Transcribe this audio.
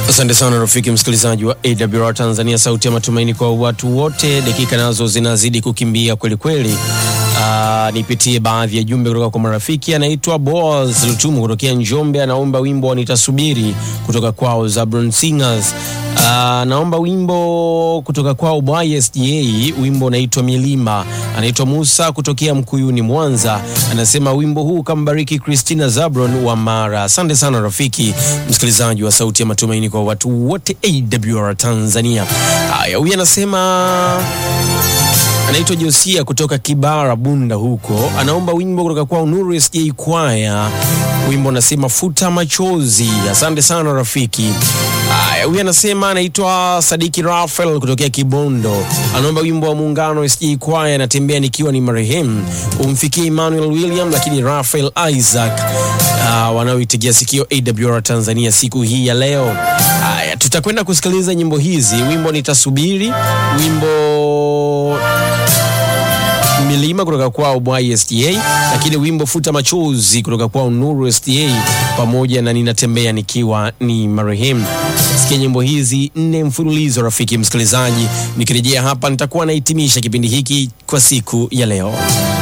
Asante sana rafiki msikilizaji wa AWR Tanzania, sauti ya matumaini kwa watu wote. Dakika nazo zinazidi kukimbia kweli kweli. Uh, nipitie baadhi ya jumbe kutoka kwa marafiki. Anaitwa Boaz Lutumu kutokea Njombe, anaomba wimbo wa nitasubiri kutoka kwao Zabron Singers. Uh, naomba wimbo kutoka kwao YSJ, wimbo unaitwa Milima. Anaitwa Musa kutokea Mkuyuni, Mwanza, anasema wimbo huu kambariki Christina Zabron wa Mara. Asante sana rafiki msikilizaji wa sauti ya matumaini kwa watu wote AWR Tanzania. Haya, huyu anasema anaitwa Josia kutoka Kibara Bunda huko, anaomba wimbo kutoka kwa Nuru SJ Kwaya, wimbo unasema futa machozi. Asante sana rafiki. Haya, huyu anasema anaitwa Sadiki Rafael kutokea Kibondo, anaomba wimbo wa Muungano SJ Kwaya, anatembea nikiwa ni marehemu, umfikie Emmanuel William, lakini Rafael Isaac uh, wanaoitegea sikio AWR Tanzania siku hii ya leo. Haya, tutakwenda kusikiliza nyimbo hizi, wimbo nitasubiri, wimbo milima kutoka kwao YSDA, lakini wimbo futa machozi kutoka kwao Nuru SDA, pamoja na ninatembea nikiwa ni marehemu. Sikia nyimbo hizi nne mfululizo, rafiki msikilizaji. Nikirejea hapa, nitakuwa nahitimisha kipindi hiki kwa siku ya leo.